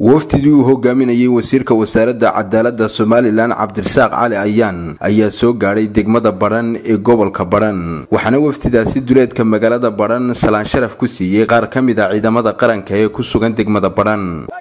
wafdidii uu hogaaminayay wasiirka wasaaradda cadaaladda somalilan cabdirasaaq cali ayaan ayaa soo gaadhay degmada badhan ee gobolka badhan waxaana wafdidaasi duleedka magaalada badhan salaan sharaf ku siiyey qaar ka mid a ciidamada qaranka ee ku sugan degmada badhan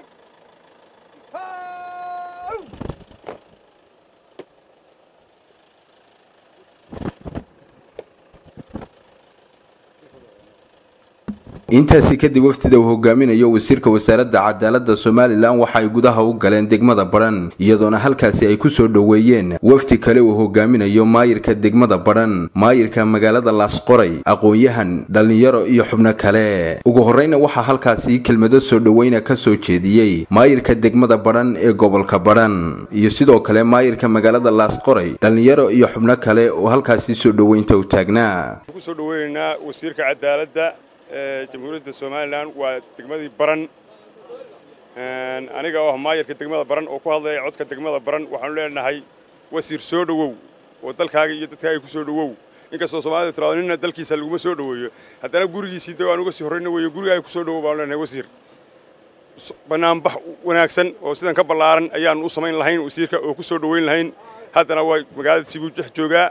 intaasi kadib wafdida uu hogaaminayo wasiirka wasaaradda cadaaladda somalilan waxa ay gudaha u galeen degmada badhan iyadoona halkaasi ay ku soo dhoweeyeen wafdi kale uu hogaaminayo maayirka degmada badhan maayirka magaalada laasqoray aqoon-yahan dhallinyaro iyo xubno kale ugu horreyna waxaa halkaasi kelmado soo dhoweyna ka soo jeediyey maayirka degmada badhan ee gobolka badhan iyo sidoo kale maayirka magaalada laasqoray dhallinyaro iyo xubno kale oo halkaasi soo dhoweynta u taagnaa jamhuuriyadda somalilan waa degmadii baran aniga oo ah maayarka degmada baran oo ku hadlaya codka degmada baran waxaanu leenahay wasiir soo dhowow oo dalkaaga iyo dadkaaga ku soo dhowow inkastoo soomaalida tiraado nina dalkiisa laguma soo dhoweeyo haddana gurigiisii de aan uga sii horrayna weeyo gurigaaga ku soo dhowow baanu leenahay wasiir bannaanbax wanaagsan oo sidan ka ballaaran ayaanu u samayn lahayn wasiirka oo ku soo dhoweyn lahayn haddana waa magaalada sibuu dhex joogaa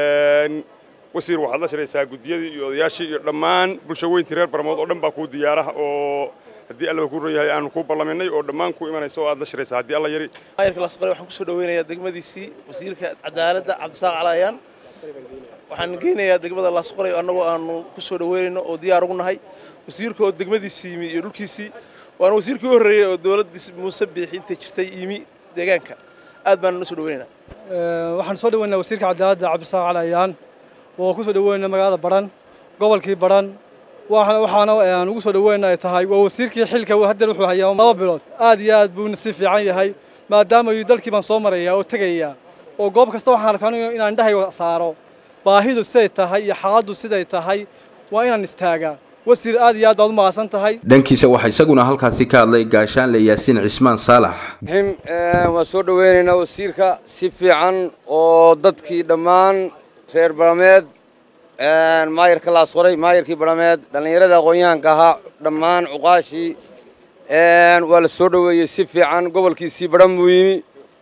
wasiir waxaad la shiraysaa guddiyadii iyo odayaashii iyo dhammaan bulsho weyntii reer barmood oo dhan baa kuu diyaaraha oo haddii allaba kuu ron yahay aanu kuu ballaminay oo dhammaan ku imanaysa oo aad la shiraysaa haddii alla yari maayirka lasqore waxaan kusoo dhaweynayaa degmadiisii wasiirka cadaaladda cabdisaaq calayaan waxaan geynayaa degmada lasqoray annagoo aanu kusoo dhaweynayno oo diyaar ugu nahay wasiirka oo degmadiisii yimi iyo dhulkiisii waana wasiirkii u horreeyey oo dowladdii muuse biixi intay jirtay yimi deegaanka aad baanu na soo dhaweynaynaa waxaan soo dhaweynaa wasiirka cadaaladda cabdisaaq calayaan oo ku soo dhaweynay magaalada badhan gobolkii badhan waxaana aan ugu soo dhaweynay ay tahay waa wasiirkii xilka haddeer wuxuu hayaa laba bilood aad iyo aad buu nasiib fiican yahay maadaama yidhi dalkii baan soo marayaa oo tegayaa oo goob kasta waxaan arkaa inaan indhahayga saaro baahidu siday tahay iyo xaaladdu siday tahay waa inaan istaagaa wasiir aad iyo aad baad u mahadsan tahay dhankiisa waxaa isaguna halkaasi ka hadlay gaashaanle yaasiin cismaan saalax waan soo dhaweynaynaa wasiirka si fiican oo dadkii dhammaan reer barameed maayarka laasqoray maayarkii barameed dhallinyarada aqoon-yahanka ahaa dhammaan cuqaashii waa la soo dhoweeyey si fiican gobolkiisii badhan buu yimi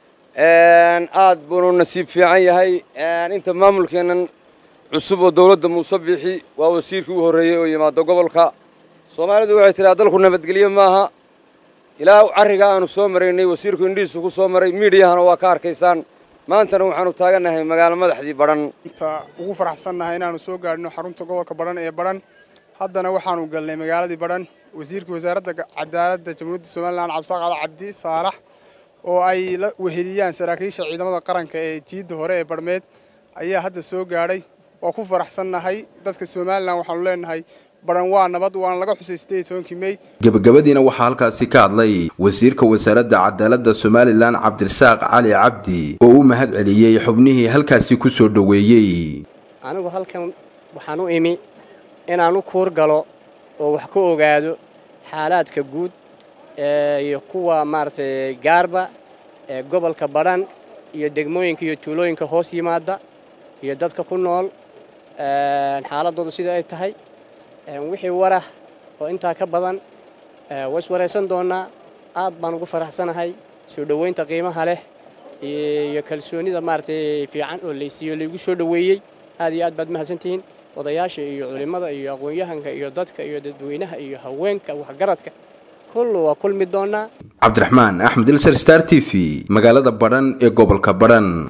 aad buunu nasiib fiican yahay inta maamulkeennan cusub oo dowladda muuse biixi waa wasiirkii u horreeyey oo yimaado gobolka soomaalidu waxay tidhaha dalku nabadgelyo maaha ilaa carriga aanu soo maraynay wasiirku indhihiisu ku soo maray miidiyahana waa ka arkaysaan maantana waxaanu taagannahay magaalo madaxdii badhan inta ugu faraxsannahay inaanu soo gaadhino xarunta gobolka badhan ee badhan haddana waxaanu galnay magaaladii badhan wasiirka wasaaradda cadaaladda jamhuuriyadda somalilan cabdisaaq cali cabdi saalax oo ay la weheliyaan saraakiisha ciidamada qaranka ee jiidda hore ee badhmeed ayaa hadda soo gaadhay waa ku faraxsannahay dadka somalilan waxaanu leenahay badhan waa nabad waana laga xusay sideed tobankii mey gebagabadiina waxaa halkaasi ka hadlay wasiirka wasaaradda cadaaladda somalilan cabdirasaaq cali cabdi oo u mahad celiyey xubnihii halkaasi ku soo dhoweeyey anigu halkan waxaan u imi inaan u kuur galo oo wax ka ogaado xaalaadka guud iyo kuwa maaragtay gaarba ee gobolka badhan iyo degmooyinka iyo tuulooyinka hoos yimaada iyo dadka ku nool xaaladooda sida ay tahay wixii warah oo intaa ka badan ways waraysan doonnaa aad baan ugu faraxsanahay soo dhoweynta qiimaha leh iyo kalsoonida maaragtay fiican oo laysiiyo laygu soo dhoweeyey aad iyo aad baad mahadsantihiin odayaasha iyo culimmada iyo aqoon-yahanka iyo dadka iyo dadweynaha iyo haweenka waxgaradka kullu waa kulmi doonnaa cabdiraxmaan axmed ilsar star t v magaalada badhan ee gobolka badhan